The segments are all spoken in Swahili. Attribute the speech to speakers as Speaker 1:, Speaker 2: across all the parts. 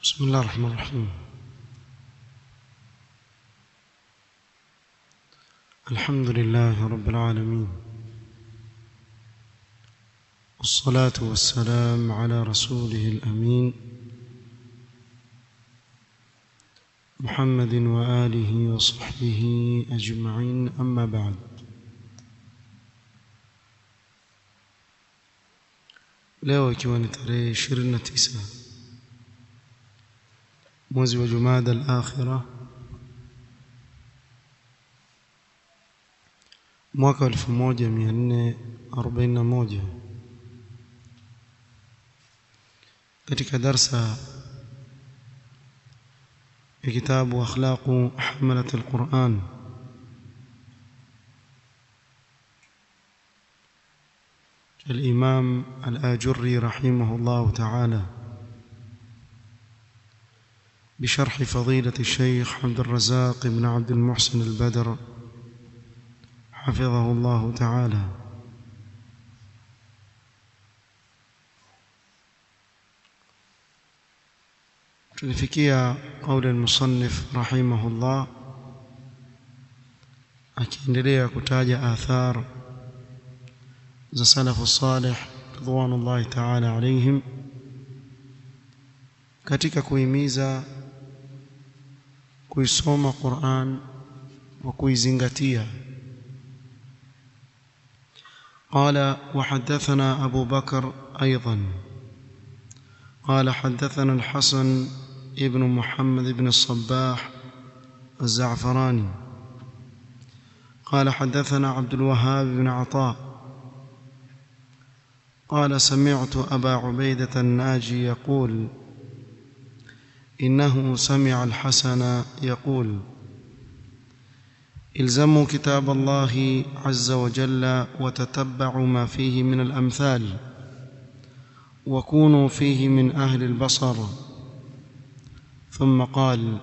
Speaker 1: بسم الله الرحمن الرحيم الحمد لله رب العالمين والصلاة والسلام على رسوله الأمين محمد وآله وصحبه أجمعين أما بعد leo ikiwa ni tarehe 29 mwezi wa Jumada al-Akhira mwaka 1441 katika darsa ya kitabu akhlaqu hamalat al-Quran الإمام الآجري رحمه الله تعالى بشرح فضيلة الشيخ عبد الرزاق بن عبد المحسن البدر حفظه الله تعالى tulifikia قول المصنف رحمه الله akiendelea kutaja athar za salafu salih ridwanullahi ta'ala alaihim katika kuhimiza kuisoma Qur'an wa kuizingatia قال وحدثنا أبو بكر أيضا قال حدثنا الحسن ابن محمد بن الصباح الزعفراني قال حدثنا عبد الوهاب بن عطاء قال سمعت أبا عبيدة الناجي يقول إنه سمع الحسن يقول الزموا كتاب الله عز وجل وتتبعوا ما فيه من الأمثال وكونوا فيه من أهل البصر ثم قال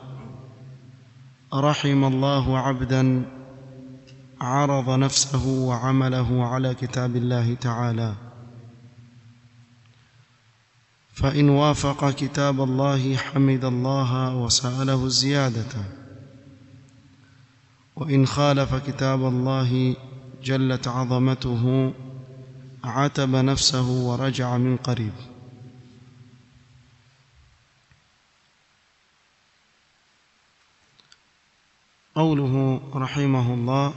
Speaker 1: رحم الله عبدا عرض نفسه وعمله على كتاب الله تعالى فإن وافق كتاب الله حمد الله وسأله الزيادة وإن خالف كتاب الله جلت عظمته عتب نفسه ورجع من قريب قوله رحمه الله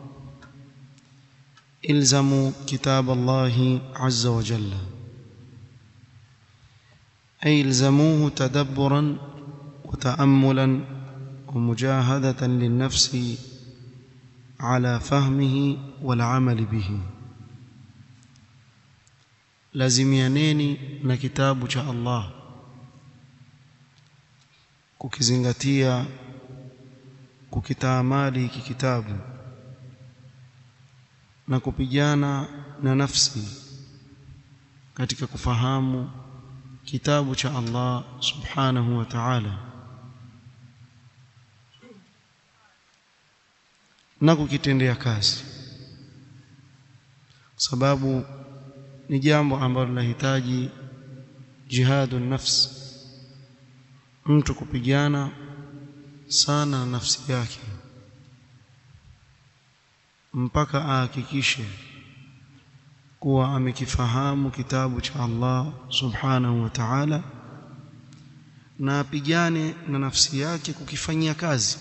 Speaker 1: الزموا كتاب الله عز وجل أي الزموه تدبرا وتأملا ومجاهدة للنفس على فهمه والعمل به lazimianeni na kitabu cha Allah kukizingatia kukitaamali hiki kitabu na kupigana na nafsi katika kufahamu kitabu cha Allah subhanahu wa ta'ala na kukitendea kazi sababu ni jambo ambalo linahitaji jihadu nafsi mtu kupigana sana na nafsi yake mpaka ahakikishe kuwa amekifahamu kitabu cha Allah subhanahu wa ta'ala na apigane na nafsi yake kukifanyia kazi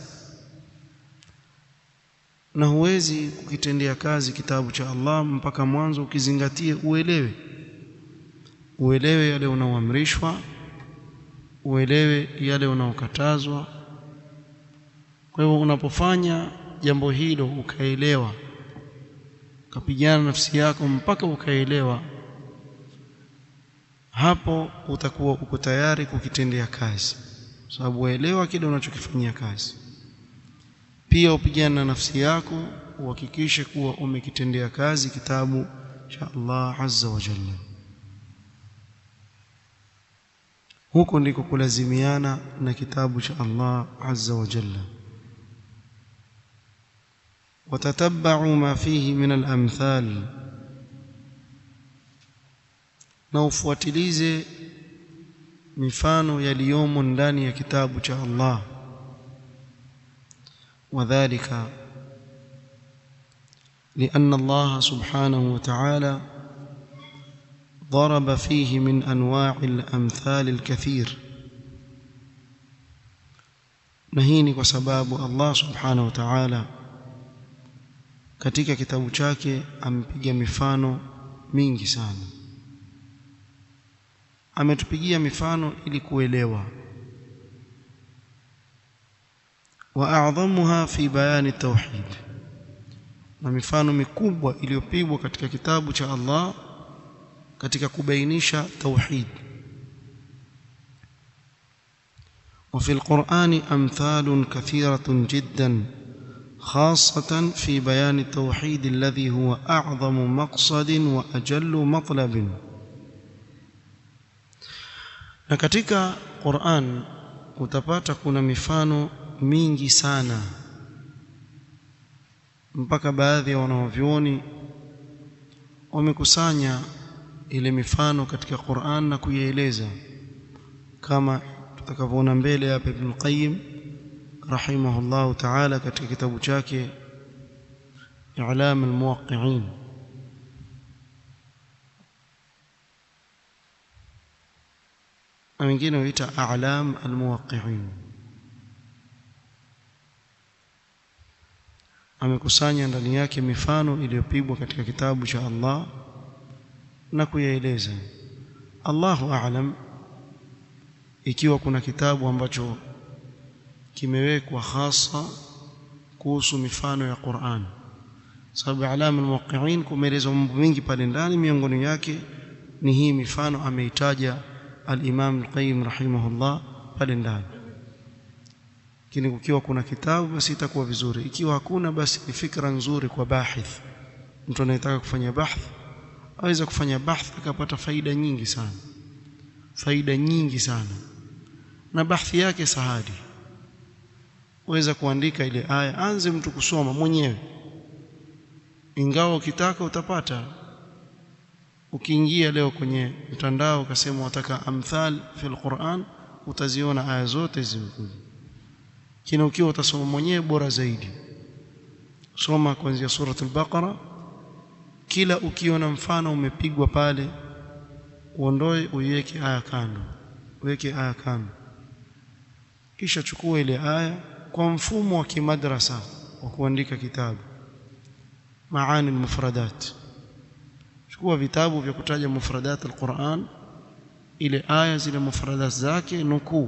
Speaker 1: na huwezi kukitendea kazi kitabu cha Allah mpaka mwanzo ukizingatie uelewe uelewe yale unaoamrishwa uelewe yale unaokatazwa kwa hivyo unapofanya jambo hilo ukaelewa ukapigana nafsi yako mpaka ukaelewa hapo utakuwa uko tayari kukitendea kazi sababu waelewa kile unachokifanyia kazi pia upigane na nafsi yako uhakikishe kuwa umekitendea kazi kitabu cha Allah azza wa jalla huko ndiko kulazimiana na kitabu cha Allah azza wa jalla وتتبعوا ما فيه من الأمثال na ufuatilize mifano yaliyomo ndani ya kitabu cha Allah wadhālika لأن الله سبحانه وتعالى ضرب فيه من أنواع الأمثال الكثير نهيني وسباب الله سبحانه وتعالى katika kitabu chake amepiga mifano mingi sana ametupigia mifano ili kuelewa wa a'dhamuha fi bayani tauhid na mifano mikubwa iliyopigwa katika kitabu cha Allah katika kubainisha tauhid وفي القرآن أمثال كثيرة جدا خاصة في بيان التوحيد الذي هو أعظم مقصد وأجل مطلب na katika Qur'an utapata kuna mifano mingi sana mpaka baadhi ya wanavyuoni wamekusanya ile mifano katika Qur'an na kuieleza kama tutakavyoona mbele hapa Ibn Qayyim rahimahullah ta'ala katika kitabu chake I'lam al-Muwaqqi'in na wengine huita A'lam al-Muwaqqi'in amekusanya ndani yake mifano iliyopigwa katika kitabu cha Allah na kuyaeleza Allahu a'lam ikiwa kuna kitabu ambacho kimewekwa hasa kuhusu mifano ya Qur'an sababu alama almuwaqqi'in kumeelezwa mambo mengi pale ndani miongoni yake ni hii mifano ameitaja al-Imam al-Qayyim rahimahullah pale ndani lakini ukiwa kuna kitabu basi itakuwa vizuri ikiwa hakuna basi ni fikra nzuri kwa bahith mtu anayetaka kufanya bahth aweza kufanya bahth akapata faida nyingi sana faida nyingi sana na bahthi yake sahadi weza kuandika ile aya anze mtu kusoma mwenyewe ingawa ukitaka utapata ukiingia leo kwenye mtandao ukasema wataka amthal fil Qur'an utaziona aya zote zimekuja kina ukiwa utasoma mwenyewe bora zaidi soma kuanzia suratul baqara kila ukiona mfano umepigwa pale uondoe uiweke aya kando uweke aya kando kisha chukua ile aya kwa mfumo wa kimadrasa wa kuandika kitabu maani mufradat chukua vitabu vya kutaja mufradat alquran ile aya zile mufradat zake nukuu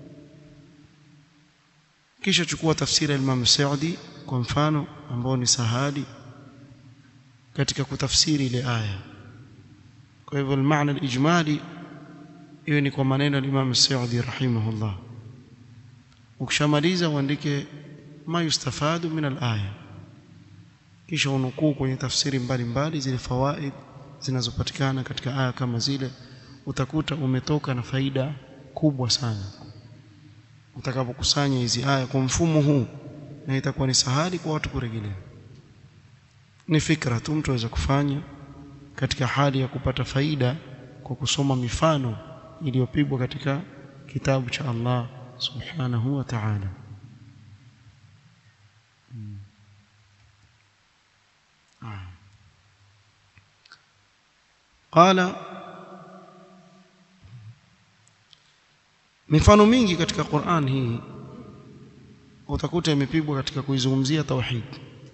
Speaker 1: kisha chukua tafsiri ya Imam Saudi kwa mfano ambao ni sahadi katika kutafsiri ile aya kwa hivyo maana alijmali iwe ni kwa maneno ya Imam Saudi rahimahullah ukishamaliza uandike ma yustafadu min alaya kisha unukuu kwenye tafsiri mbalimbali zile fawaid zinazopatikana katika aya kama zile utakuta umetoka na faida kubwa sana utakapokusanya hizi aya kwa mfumo huu na itakuwa ni sahali kwa watu kurejelea ni fikra tu mtu aweza kufanya katika hali ya kupata faida kwa kusoma mifano iliyopigwa katika kitabu cha Allah subhanahu wa ta'ala hmm. ah. qala mifano mingi katika Qur'an hii utakuta imepigwa katika kuizungumzia tauhid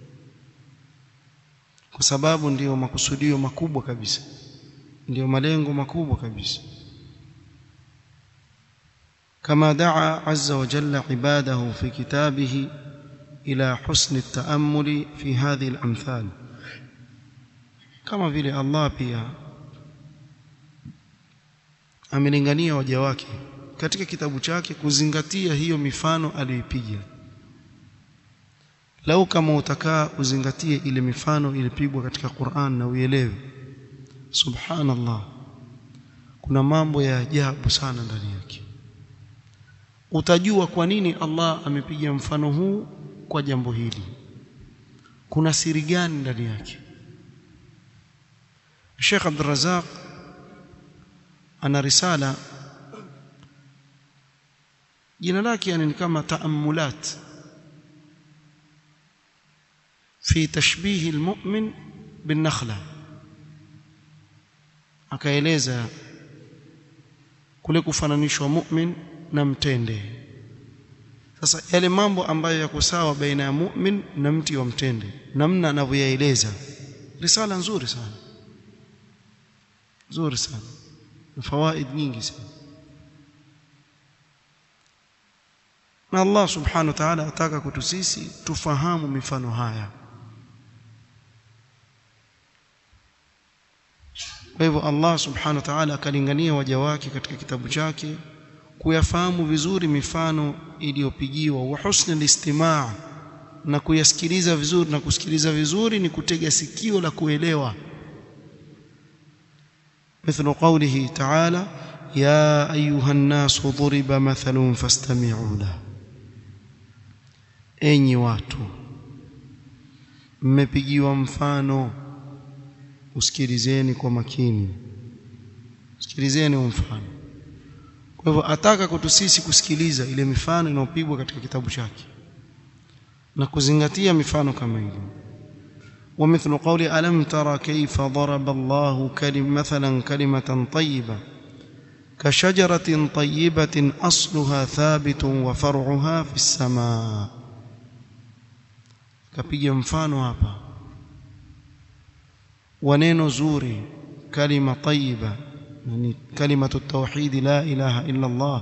Speaker 1: kwa sababu ndiyo makusudio makubwa kabisa ndiyo malengo makubwa kabisa كما دعا عز وجل عباده في كتابه إلى حسن التأمل في هذه الأمثال كما vile Allah pia amelingania waja wake katika kitabu chake kuzingatia hiyo mifano aliyopiga lau kama utakaa uzingatie ile mifano ilipigwa katika Qur'an na uelewe subhanallah kuna mambo ya ajabu sana ndani yake utajua kwa nini Allah amepiga mfano huu kwa jambo hili kuna siri gani ndani yake Sheikh Abdul Razak ana risala jina lake yani ni kama taammulat fi tashbih almu'min bin nakhla akaeleza kule kufananishwa mu'min na mtende sasa yale mambo ambayo yako sawa baina ya mu'min na mti wa mtende namna anavyoyaeleza risala nzuri sana nzuri sana na fawaid nyingi sana na Allah subhanahu wa ta'ala ataka kwetu sisi tufahamu mifano haya kwa hivyo Allah subhanahu wa ta'ala akalingania waja wake katika kitabu chake kuyafahamu vizuri mifano iliyopigiwa wa husnul istimaa na kuyasikiliza vizuri na kusikiliza vizuri ni kutega sikio la kuelewa مثل قوله تعالى يا أيها الناس ضرب مثل فاستمعوا له enyi watu mmepigiwa mfano usikilizeni kwa makini sikilizeni mfano kwa hivyo ataka kwetu sisi kusikiliza ile mifano inayopigwa katika kitabu chake na kuzingatia mifano kama ile ومثل قول ألم ترى كيف ضرب الله كلم مثلا كلمة طيبة كشجرة طيبة أصلها ثابت وفرعها في السماء كبيا mfano hapa ونeno zuri كلمة طيبة يعني كلمة التوحيد لا إله إلا الله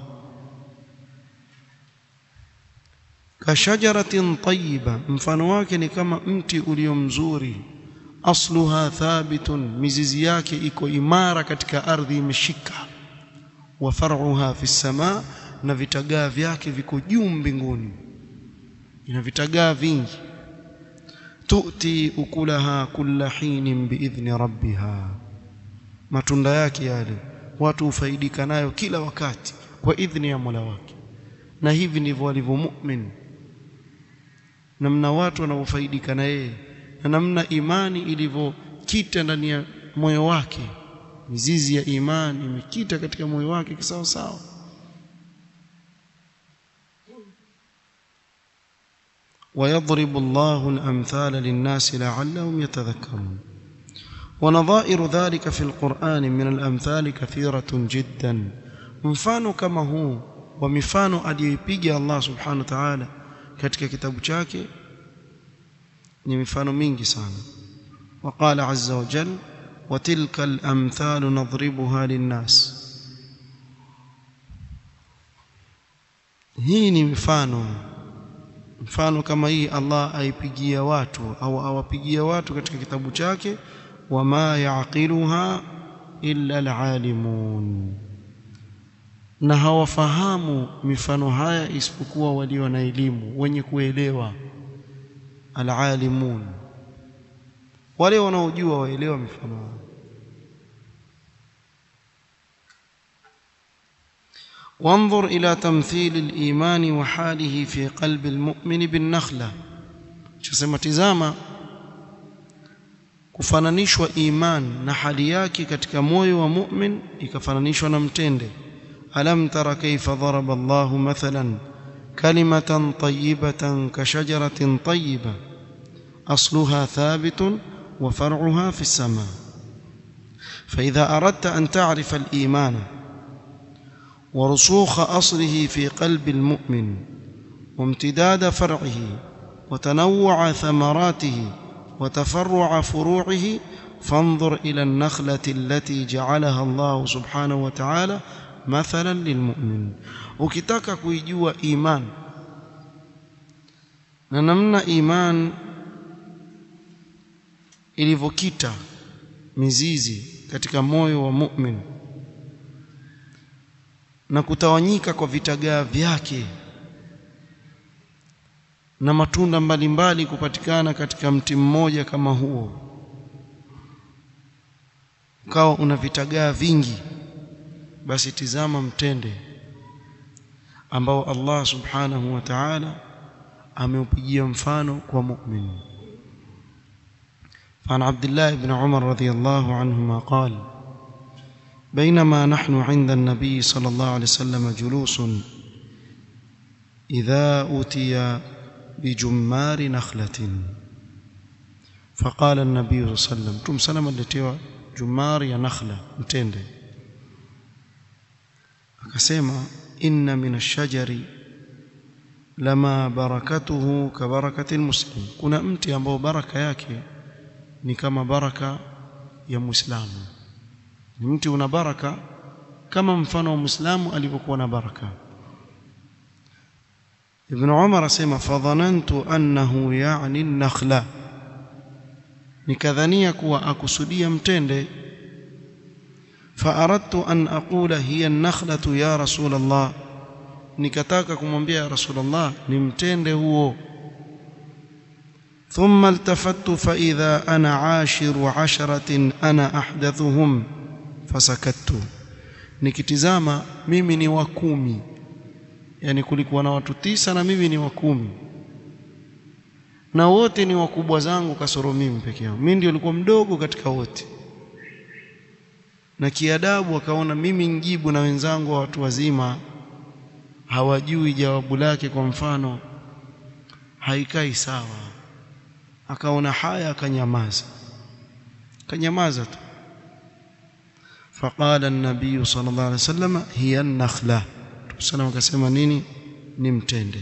Speaker 1: كشجرة طيبة mfano wake ni kama mti ulio mzuri asluha thabitun mizizi yake iko imara katika ardhi imeshika wa far'uha fi samaa na vitagaa vyake viko juu mbinguni ina vitagaa vingi tu'ti ukulaha kulla hinin biidhni rabbiha matunda yake yale watu hufaidika nayo kila wakati kwa idhni ya Mola wake na hivi ndivyo walivyo mu'min namna watu wanavyofaidika na yeye na namna imani ilivyokita ndani ya moyo wake mizizi ya imani imekita katika moyo wake kisawa sawa ويضرب الله الأمثال للناس لعلهم يتذكرون ونظائر ذلك في القرآن من الأمثال كثيرة جدا mfano kama huu wa mifano aliyoipiga Allah subhanahu wa ta'ala katika kitabu chake ni mifano mingi sana وقال عز وجل وتلك الأمثال نضربها للناس hii ni mifano mfano kama hii Allah aipigia watu au awapigia watu katika kitabu chake wama yaqiluha illa alalimun na hawafahamu mifano haya isipokuwa walio na elimu wenye kuelewa alalimun wale wanaojua waelewa mifano haya وانظر إلى تمثيل الإيمان وحاله في قلب المؤمن بالنخلة شسمة تزاما kufananishwa iman na hali yake katika moyo wa mu'min ikafananishwa na mtende alam tara kayfa daraba Allah mathalan kalimatan tayyibatan ka shajaratin tayyiba asluha thabitun wa far'uha fi as-sama fa idha aradta an ta'rifa al-iman ورسوخ أصله في قلب المؤمن وامتداد فرعه وتنوع ثمراته وتفرع فروعه فانظر إلى النخلة التي جعلها الله سبحانه وتعالى مثلا للمؤمن ukitaka kuijua iman na namna iman ilivyokita mizizi katika moyo wa mu'min na kutawanyika kwa vitagaa vyake na matunda mbalimbali kupatikana katika mti mmoja kama huo ukawa una vitagaa vingi basi tizama mtende ambao Allah subhanahu wa ta'ala ameupigia mfano kwa mu'min فعن عبد الله بن عمر رضي الله عنهما قال بينما نحن عند النبي صلى الله عليه وسلم جلوس idha utiya bijumari nakhlatin فقال النبي صلى الله عليه وسلم تم سلام aletewa jumari ya nakhla mtende akasema inna min ash-shajari lama barakatuhu ka barakati muslim kuna mti ambao baraka yake ni kama baraka ya muislamu ni mti una baraka kama mfano wa muislamu alivyokuwa na baraka ibn umar asema fadhanantu annahu ya'ni an-nakhla nikadhania kuwa akusudia mtende فأردت أن أقول هي النخلة يا رسول الله nikataka kumwambia ya rasulullah ni mtende huo thumma iltafattu fa idha ana ashiru asharatin ana ahdathuhum fasakattu nikitizama mimi ni wa kumi yani kulikuwa na watu tisa na mimi ni wa kumi na wote ni wakubwa zangu kasoro mimi peke yangu mimi ndio nilikuwa mdogo katika wote na kiadabu akaona mimi njibu na wenzangu wa watu wazima hawajui jawabu lake kwa mfano haikai sawa akaona haya akanyamaza akanyamaza tu فقال النبي صلى الله عليه وسلم هي النخله tusana akasema nini ni mtende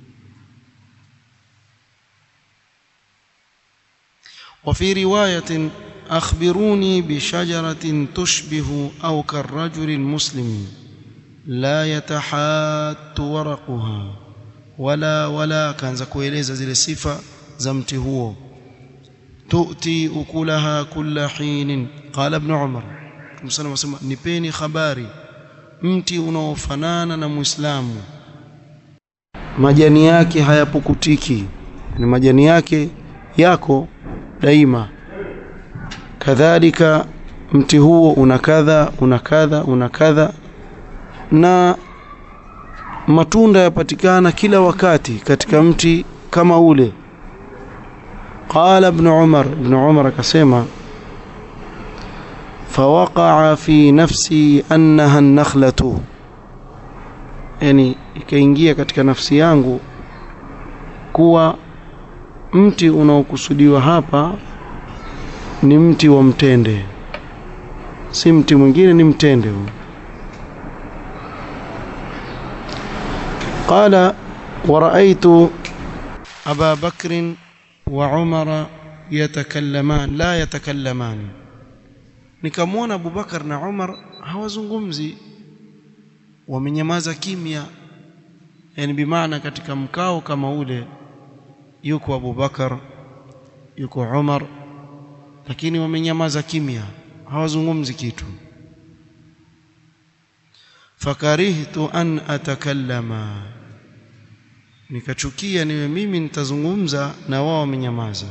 Speaker 1: وفي روايه اخبروني بشجره تشبه او كالرجل المسلم لا يتحات ورقها ولا ولا kaanza kueleza zile sifa za mti huo tu'ti ukulaha kulla hin qala ibn umar msana wasema nipeni habari mti unaofanana na muislamu majani yake hayapukutiki ni majani yake yako daima kadhalika mti huo una kadha una kadha una kadha na matunda yapatikana kila wakati katika mti kama ule qala ibn umar ibn umar akasema فوقع في نفسي انها النخله yani ikaingia katika nafsi yangu kuwa mti unaokusudiwa hapa ni mti wa mtende si mti mwingine ni mtende huu قال ورأيت أبا بكر وعمر يتكلمان لا يتكلمان nikamwona Abubakar na Umar hawazungumzi wamenyamaza kimya yani bimaana katika mkao kama ule yuko Abubakar yuko Umar lakini wamenyamaza kimya hawazungumzi kitu fakarihtu an atakallama nikachukia niwe mimi nitazungumza na wao wamenyamaza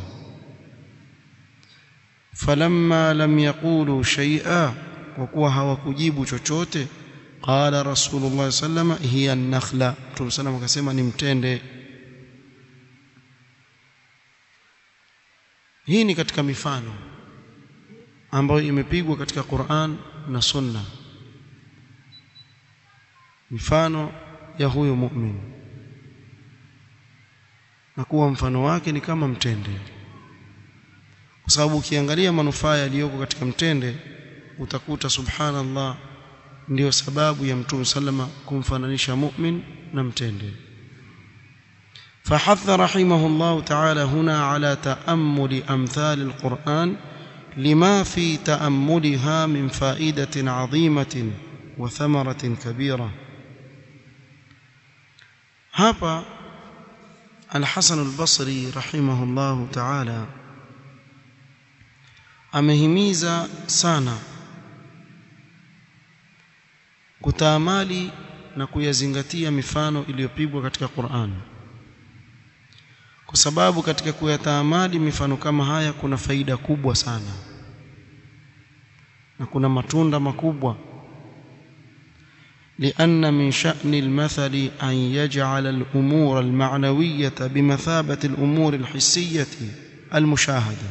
Speaker 1: falamma lam yaqulu shay'a kwa kuwa hawakujibu chochote qala rasulullah sallama hiya an-nakhla mtume sallam akasema ni mtende hii ni katika mifano ambayo imepigwa katika Qur'an na Sunna mifano ya huyo mu'min na kuwa mfano wake ni kama mtende kwa sababu ukiangalia manufaa yaliyoko katika mtende utakuta subhanallah ndiyo sababu ya mtume sallama kumfananisha mu'min na mtende فحث رحمه الله تعالى هنا على تأمل أمثال القرآن لما في تأملها من فائدة عظيمة وثمرة كبيرة هابا الحسن البصري رحمه الله تعالى amehimiza sana kutaamali na kuyazingatia mifano iliyopigwa katika Qur'an kwa sababu katika kuyataamali mifano kama haya kuna faida kubwa sana na kuna matunda makubwa لأن من شأن المثل أن يجعل الأمور المعنوية بمثابة الأمور الحسية المشاهدة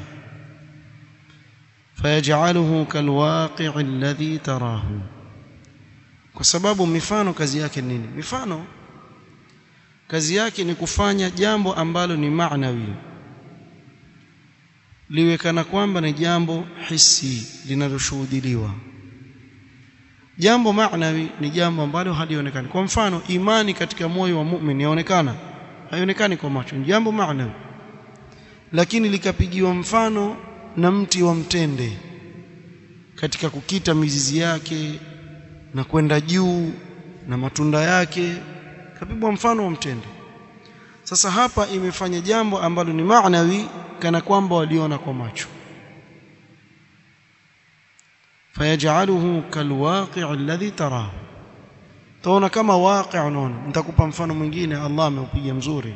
Speaker 1: فيجعله كالواقع الذي تراه kwa sababu mifano kazi yake nini mifano kazi yake ni kufanya jambo ambalo ni maanawi liwe kana kwamba ni jambo hisi linaloshuhudiliwa jambo maanawi ni jambo ambalo halionekani kwa mfano imani katika moyo wa mu'min yaonekana haionekani kwa macho ni jambo maanawi lakini likapigiwa mfano na mti wa mtende katika kukita mizizi yake na kwenda juu na matunda yake kapigwa mfano wa mtende sasa hapa imefanya jambo ambalo ni maanawi kana kwamba waliona kwa macho fayaj'aluhu kalwaqi' alladhi tarahu taona kama waqi' unaona nitakupa mfano mwingine Allah ameupiga mzuri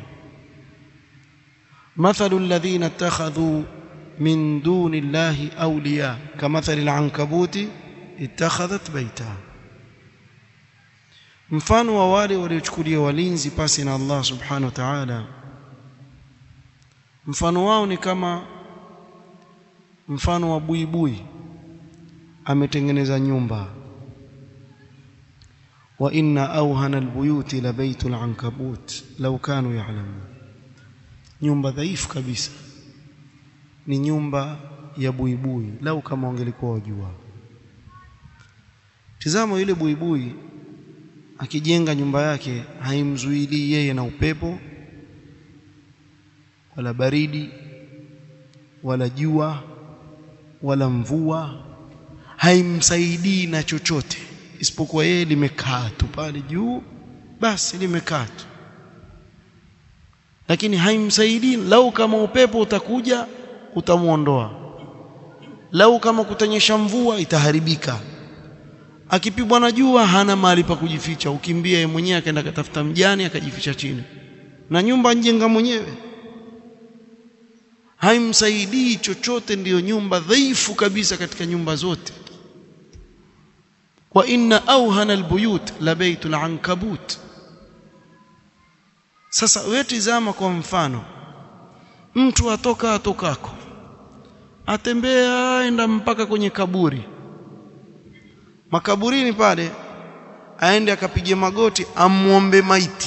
Speaker 1: mathalu alladhina ittakhadhu min duni llahi awliya kamathali al'ankabuti ittakhadhat bayta mfano wa wale waliochukulia walinzi pasi na Allah subhanahu wa ta'ala mfano wao ni kama mfano wa buibui ametengeneza nyumba wa inna awhana albuyuti la baytul ankabut law kanu ya'lamun nyumba dhaifu kabisa ni nyumba ya buibui lau kama wangelikuwa wajua tizama yule buibui akijenga nyumba yake haimzuili yeye na upepo wala baridi wala jua wala mvua haimsaidii na chochote isipokuwa yeye limekaa tu pale juu basi limekaa tu lakini haimsaidii lau kama upepo utakuja utamuondoa lau kama kutanyesha mvua itaharibika akipigwa na jua hana mahali pa kujificha ukimbia yeye mwenyewe akaenda katafuta mjani akajificha chini na nyumba njenga mwenyewe haimsaidii chochote ndiyo nyumba dhaifu kabisa katika nyumba zote wa inna awhana albuyut la baytul ankabut sasa wewe tizama kwa mfano mtu atoka atokako atembea aenda mpaka kwenye kaburi makaburini pale aende akapige magoti amuombe maiti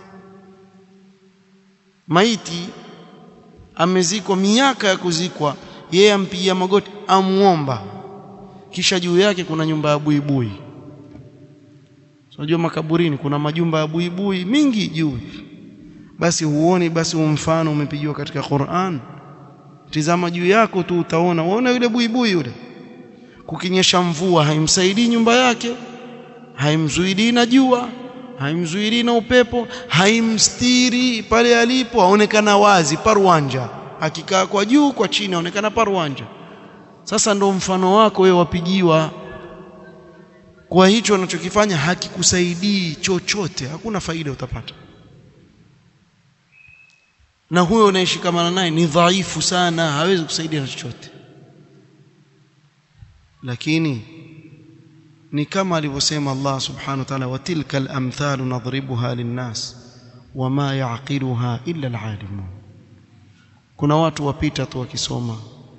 Speaker 1: maiti amezikwa miaka ya kuzikwa yeye ampigia magoti amuomba kisha juu yake kuna nyumba ya buibui unajua makaburini kuna majumba ya buibui mingi juu basi huoni basi mfano umepigiwa katika Qur'an tizama juu yako tu utaona unaona yule buibui yule kukinyesha mvua haimsaidii nyumba yake haimzuilii na jua haimzuilii na upepo haimstiri pale alipo aonekana wazi parwanja akikaa kwa juu kwa chini aonekana parwanja sasa ndo mfano wako wewe wapigiwa kwa hicho unachokifanya hakikusaidii chochote hakuna faida utapata na huyo unayeshikamana naye ni dhaifu sana hawezi kusaidia na chochote lakini ni kama alivyosema Allah subhanahu wa ta'ala wa tilka al-amthal nadribuha lin-nas wama ya'qiluha illa al-alimun kuna watu wapita tu wakisoma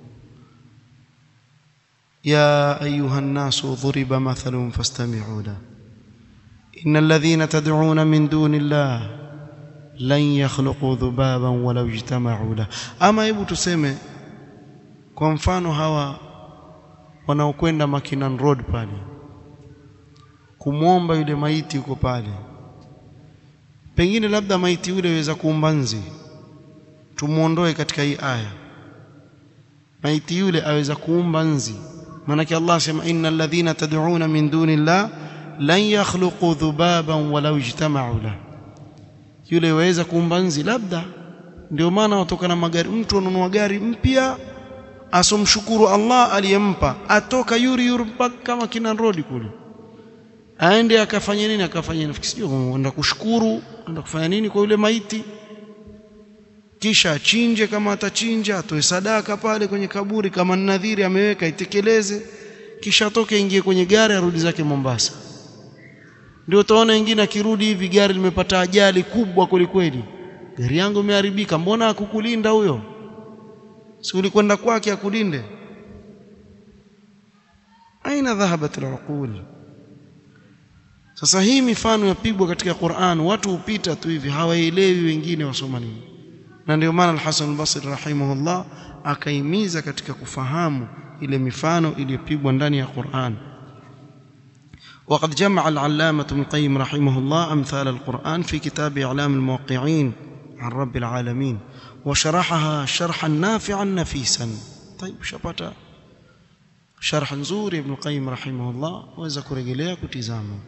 Speaker 1: ya ayuha an-nasu dhuriba mathalun fastami'u la innal ladhina tad'una min dunillahi lan yakhluqu dhubaban walau ijtama'u la ama hebu tuseme kwa mfano hawa wanaokwenda Makinan Road pale kumwomba yule maiti yuko pale pengine labda maiti yule aweza kuumba nzi tumuondoe katika hii aya maiti yule aweza kuumba nzi maanake Allah sema innal ladhina tad'una min dunillah lan yakhluqu dhubaban walau ijtama'u la yule waweza kuumba nzi labda ndio maana watoka na magari mtu anunua gari mpya asomshukuru Allah aliyempa atoka yuri yuri mpaka kama kina road kule aende akafanya nini akafanya nini sijui anaenda kushukuru anaenda kufanya nini kwa yule maiti kisha achinje kama atachinja atoe sadaka pale kwenye kaburi kama nadhiri ameweka itekeleze kisha atoke ingie kwenye gari arudi zake Mombasa ndio utaona wengine akirudi hivi gari limepata ajali kubwa kwelikweli gari yangu imeharibika mbona akukulinda huyo si ulikwenda kwake akulinde aina dhahabat alaqul sasa hii mifano yapigwa katika Qur'an watu hupita tu hivi hawaelewi wengine wasoma nini na ndio maana al-Hasan al-Basri rahimahullah akaimiza katika kufahamu ile mifano iliyopigwa ndani ya Qur'an وقد جمع العلامة ابن القيم رحمه الله أمثال القرآن في كتاب إعلام الموقعين عن رب العالمين وشرحها شرحا نافعا نفيسا طيب شبتا شرح نزور ابن القيم رحمه الله وذكر إليه كتزامه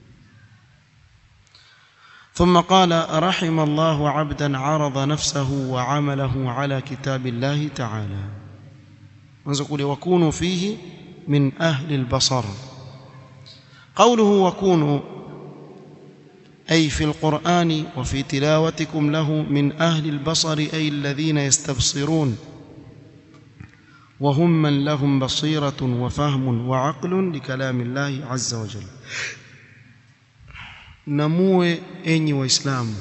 Speaker 1: ثم قال رحم الله عبدا عرض نفسه وعمله على كتاب الله تعالى نقول وكونوا فيه من أهل البصر قوله وكونوا أي في القرآن وفي تلاوتكم له من أهل البصر أي الذين يستبصرون وهم من لهم بصيرة وفهم وعقل لكلام الله عز وجل namue enyi waislamu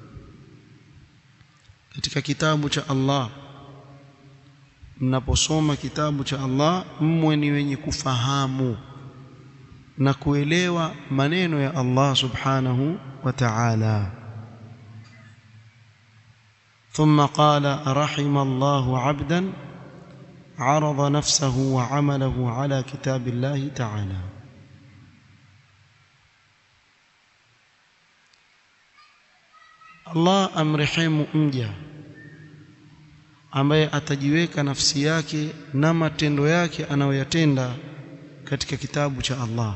Speaker 1: katika kitabu cha Allah mnaposoma kitabu cha Allah mmwe ni wenye kufahamu na kuelewa maneno ya Allah subhanahu wa ta'ala ثم قال رحم الله عبدا عرض نفسه وعمله على كتاب الله تعالى Allah amrehemu mja ambaye atajiweka nafsi yake na matendo yake anayoyatenda katika kitabu cha Allah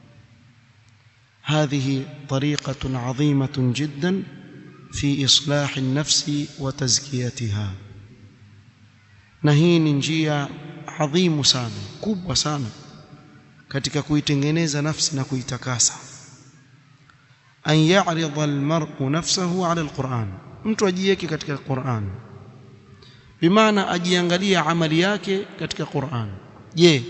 Speaker 1: هذه طريقة عظيمة جدا في إصلاح النفس وتزكيتها na hii ni njia adhimu sana kubwa sana katika kuitengeneza nafsi na kuitakasa an ya'rida almar'u nafsahu 'ala alquran mtu ajiweke katika Qur'an bimaana ajiangalia amali yake katika Qur'an je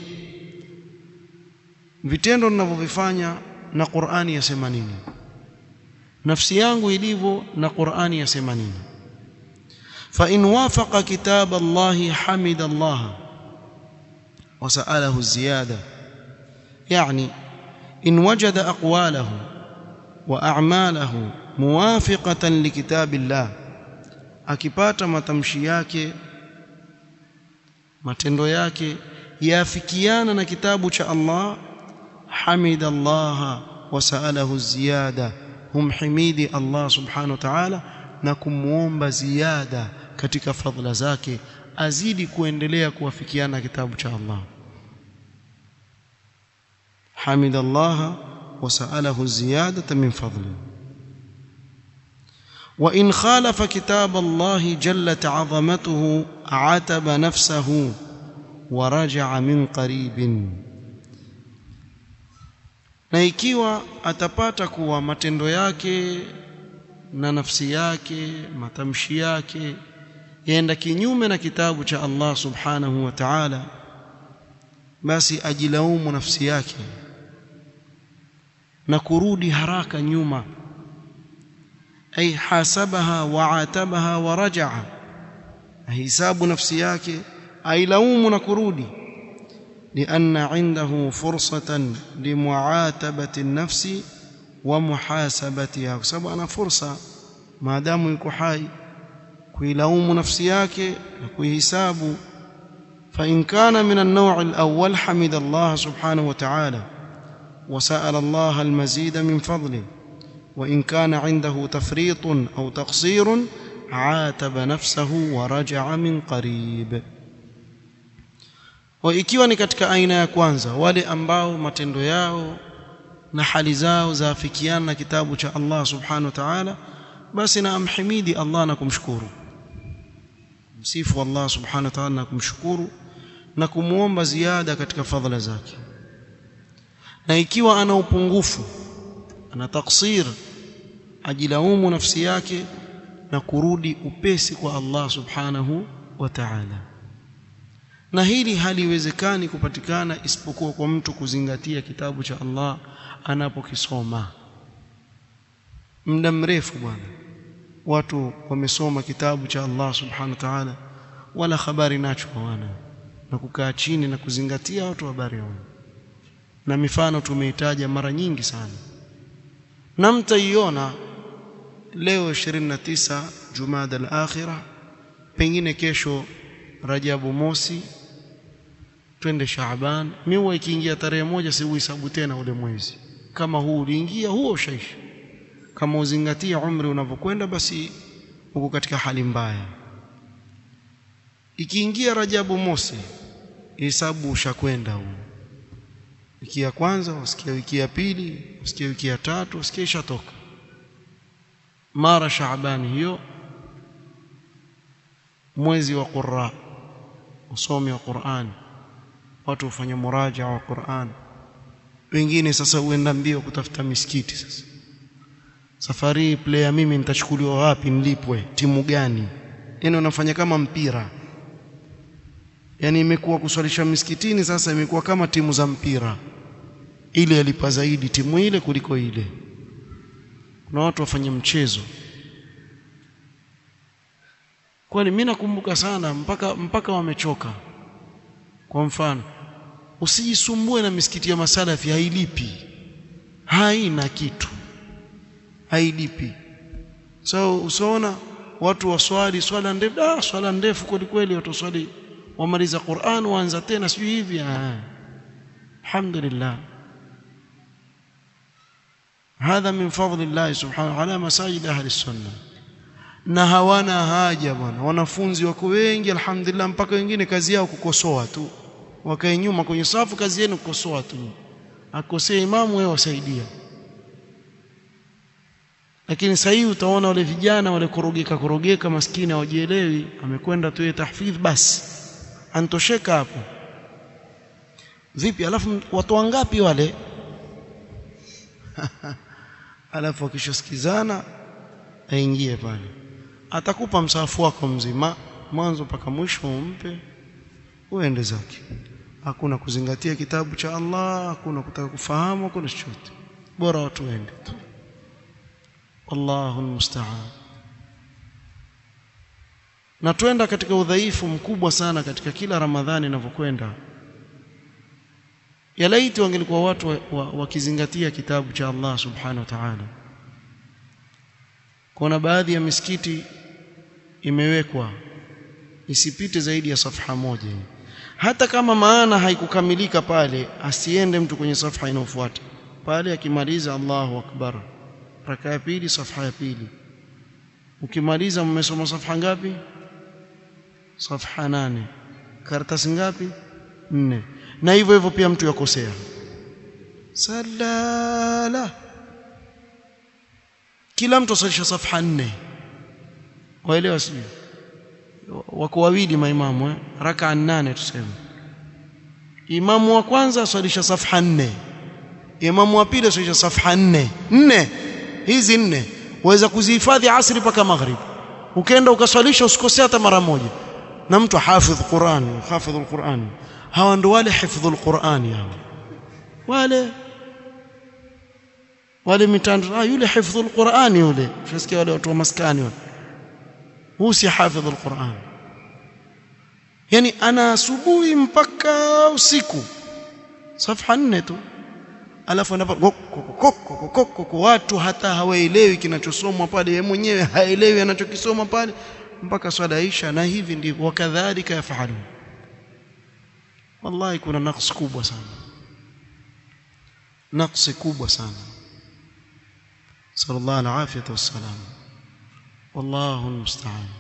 Speaker 1: vitendo ninavyovifanya na Qur'ani yasema nini nafsi yangu ilivyo na Qur'ani yasema nini fa in wafaqa kitab Allah hamida Allah wa sa'alahu ziyada yani in wajada aqwalahu wa a'malahu muwafiqatan likitab Allah akipata matamshi yake matendo yake yafikiana na kitabu cha Allah حمد الله وسأله الزيادة هم حميدي الله سبحانه وتعالى na kumuomba ziada katika fadhila zake azidi kuendelea kuwafikiana kitabu cha Allah حمد الله وسأله الزيادة من فضله وإن خالف كتاب الله جلت عظمته عتب نفسه ورجع من قريب na ikiwa atapata kuwa matendo yake na nafsi yake matamshi yake yaenda kinyume na kitabu cha Allah subhanahu wa ta'ala basi ajilaumu nafsi yake na kurudi haraka nyuma ay hasabaha wa atabaha wa rajaa ahisabu nafsi yake ailaumu na kurudi لأن عنده فرصة لمعاتبة النفس ومحاسبتها بسبب أنا فرصة ما دام يكو حي كيلوم نفسي yake na kuihisabu فإن كان من النوع الأول حمد الله سبحانه وتعالى وسأل الله المزيد من فضله وإن كان عنده تفريط أو تقصير عاتب نفسه ورجع من قريب wa ikiwa ni katika aina ya kwanza wale ambao matendo yao na hali zao zaafikiana na kitabu cha Allah subhanahu wa ta'ala basi na amhimidi Allah na kumshukuru msifu Allah subhanahu wa ta'ala na kumshukuru na kumuomba ziada katika fadhila zake na ikiwa ana upungufu ana taksir ajilaumu nafsi yake na kurudi upesi kwa Allah subhanahu wa ta'ala na hili haliwezekani kupatikana isipokuwa kwa mtu kuzingatia kitabu cha Allah anapokisoma muda mrefu bwana watu wamesoma kitabu cha Allah subhanahu wa ta'ala wala habari nacho hawana na kukaa chini na kuzingatia watu habari hawana na mifano tumeitaja mara nyingi sana na mtaiona leo 29 Jumada al-Akhirah pengine kesho Rajabu mosi twende Shaaban miwa ikiingia tarehe moja si uhesabu tena ule mwezi kama huu uliingia huo ushaisha kama uzingatia umri unavyokwenda basi uko katika hali mbaya ikiingia Rajabu mosi hesabu ushakwenda huu wiki ya kwanza usikia wiki ya pili usikia wiki ya tatu usikia ishatoka mara Shaabani hiyo mwezi wa Qurra usomi wa Qur'an watu hufanya muraja wa Qur'an wengine sasa huenda mbio kutafuta misikiti sasa safari player mimi nitachukuliwa wapi nilipwe timu gani yani unafanya kama mpira yani imekuwa kuswalisha misikitini sasa imekuwa kama timu za mpira ile yalipa zaidi timu ile kuliko ile kuna watu wafanye mchezo kwani mimi nakumbuka sana mpaka mpaka wamechoka kwa mfano usijisumbue na misikiti ya masalafi hailipi haina kitu hailipi so usiona watu waswali swala ndefu ah swala ndefu kweli kweli watu waswali wamaliza Qur'an waanza tena sijui hivi ah alhamdulillah هذا من فضل الله سبحانه على مساجد أهل السنة na hawana haja bwana wanafunzi wako wengi alhamdulillah mpaka wengine kazi yao kukosoa tu wakae nyuma kwenye safu kazi yenu kukosoa tu akosea imamu wewe wasaidia lakini sasa hivi utaona wale vijana wale korogeka korogeka maskini hawajielewi amekwenda tu tahfidh basi antosheka hapo vipi alafu watu wangapi wale alafu akishasikizana aingie pale atakupa msahafu wako mzima mwanzo mpaka mwisho umpe uende zake hakuna kuzingatia kitabu cha Allah hakuna kutaka kufahamu hakuna chochote bora watu waende tu wallahu almusta'an na twenda katika udhaifu mkubwa sana katika kila Ramadhani inavyokwenda yalaiti wangelikuwa watu wakizingatia wa, wa kitabu cha Allah subhanahu wa ta'ala kuna baadhi ya misikiti imewekwa isipite zaidi ya safha moja hata kama maana haikukamilika pale asiende mtu kwenye safha inayofuata pale akimaliza Allahu akbar raka ya pili safha ya pili ukimaliza mmesoma safha ngapi safha nane karatasi ngapi nne na hivyo hivyo pia mtu yakosea salala kila mtu asalisha safha nne waelewa sijui wako wawili maimamu eh? raka nane tuseme imamu wa kwanza aswalisha safha nne imamu wa pili aswalisha safha nne nne hizi nne waweza kuzihifadhi asri mpaka maghrib ukaenda ukaswalisha usikosea hata mara moja na mtu hafidh Qur'an hafidhul Qur'an hawa ndo wale hifdhul Qur'an hawa wale wale mitando ah yule hifdhul Qur'an yule ushasikia wale watu wa maskani wale huu si hafidhul Qur'an yani ana asubuhi mpaka usiku safha nne tu alafu anapo watu hata hawaelewi kinachosomwa pale yeye mwenyewe haelewi anachokisoma pale mpaka swala isha na hivi ndivyo wakadhalika yafahalu wallahi kuna naqs kubwa sana naqsi kubwa sana sallallahu alaihi wasallam wallahu almusta'an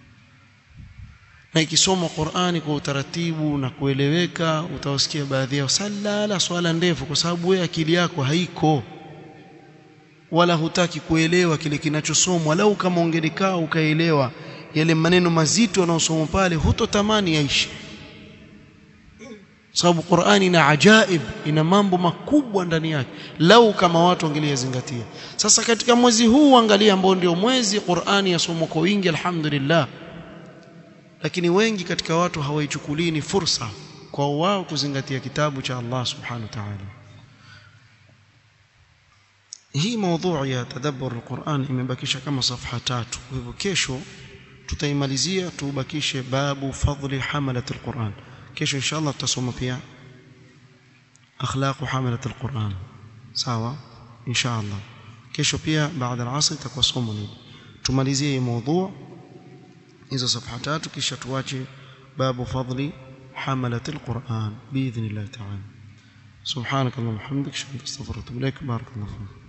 Speaker 1: na ikisoma Qur'ani kwa utaratibu na kueleweka utawasikia baadhi yao sallala swala ndefu kwa sababu wewe akili yako haiko wala hutaki kuelewa kile kinachosomwa lau kama ungelikaa ukaelewa yale maneno mazito yanayosomwa pale hutotamani yaishi sababu Qur'ani ina ajaib ina mambo makubwa ndani yake lau kama watu wangeliyazingatia sasa katika mwezi huu angalia ambao ndio mwezi Qur'ani yasomwa kwa wingi alhamdulillah lakini wengi katika watu hawaichukulii ni fursa kwa wao kuzingatia kitabu cha Allah subhanahu wa ta'ala hii mada ya tadabbur alquran imebakisha kama safha tatu kwa hivyo kesho tutaimalizia tubakishe babu fadli hamalat alquran kesho inshallah tutasoma pia akhlaq hamalat alquran sawa inshallah kesho pia baada ya asr itakuwa somo hili tumalizie hii mada hizo safha tatu kisha tuache babu fadli hamalat alquran باذن الله تعالى سبحانك اللهم وبحمدك اشهد ان لا اله الا انت استغفرك واتوب اليك بارك الله فيك